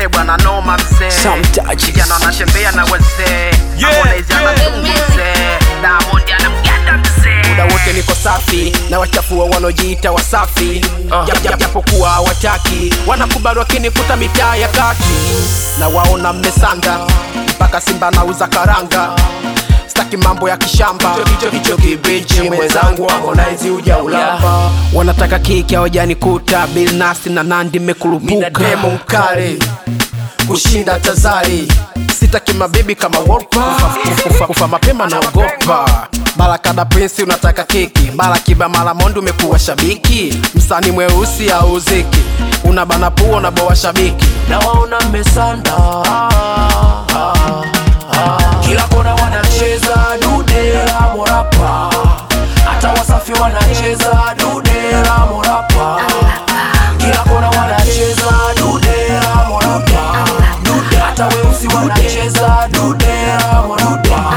Eh bwana noma mzee Some touches. Vijana wanatembea na wazee Yeah, Harmonize yeah. anazungu mzee Diamond anamganda mzee Muda wote niko safi na wachafua wanaojiita wasafi Jap- jap- japokuwa hawataki wanakubali wakinikuta mitaa ya kati na waona mmesanda mpaka simba nauza karanga staki mambo ya kishamba hicho hicho kibichi mwenzangu Harmonize uja ulamba wanataka kiki hawajanikuta Bill Nasti na Nandi mmekurupuka demo mkali kushinda tazari sitaki mabibi kama Wolper. Kufa- kufa, kufa mapema naogopa barakada prinsi unataka keki barakiba malamondi umekuwa shabiki msani mweusi auziki unabana pua unaboa shabiki nawaona mmesanda kila kona wanacheza dude la morapa hata wasafi wanacheza dude la morapa kila kona wanacheza dude la morapa dude hata weusi wanacheza dude la morapa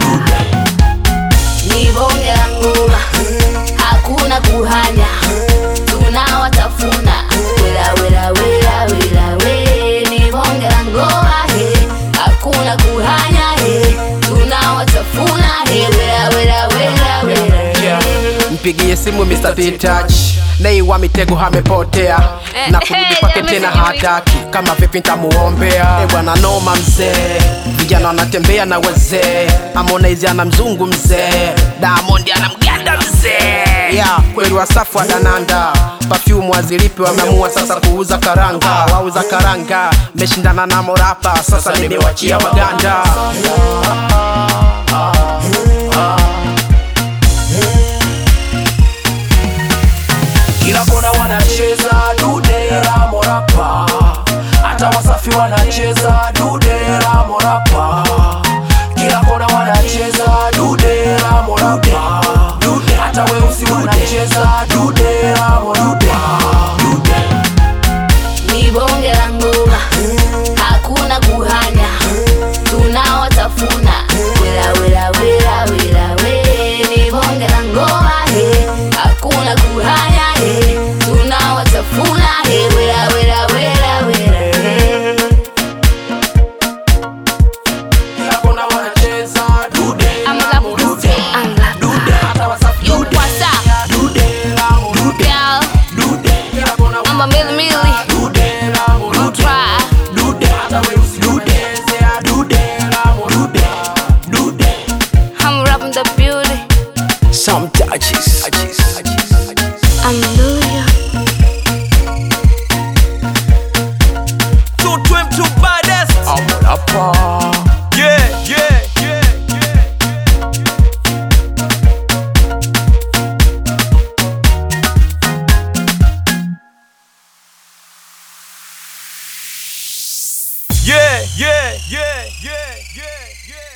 ni bonge la ngoma, hakuna kuhanya, tunawatafuna wela wela wela wela we, ni bonge la ngoma he, hakuna kuhanya he, tunawatafuna he, wela wela wela wela he. mpigie simu Mr. P-Touch Nei wa mitego amepotea na kurudi kwake tena hataki kama vipi ntamuombea e bwana noma mzee vijana wanatembea na wazee Harmonize ana mzungu mzee Diamond ana mganda mzee yeah, kweli wasafu wa dananda perfume wazilipi wameamua sasa kuuza karanga wauza karanga meshindana na morapa sasa nimewachia waganda kila kona wanacheza dude la morapa hata wasafi wanacheza dude la morapa kila kona wanacheza dude la morapa dude hata weusi wanacheza dude la morapa dude ni bonge la ngoma, hakuna kuhanya, tunawatafuna wela wela wela wela we, ni bonge la ngoma he, hakuna kuhanya he, tunawatafuna he, wela wela wela wela he. kila kona wanacheza dude I'm love dude, I'm love dude hata wasafi you what's up, dude la dude girl? dude kila kona I'm a milli milli, dude la you try. dude hata weusi dude dude la dude dude I'm rapping the beauty, Some touches. I'm Luya. Two twim, two baddest. Yeah, yeah, yeah, yeah. Yeah, yeah, yeah, yeah, yeah, yeah.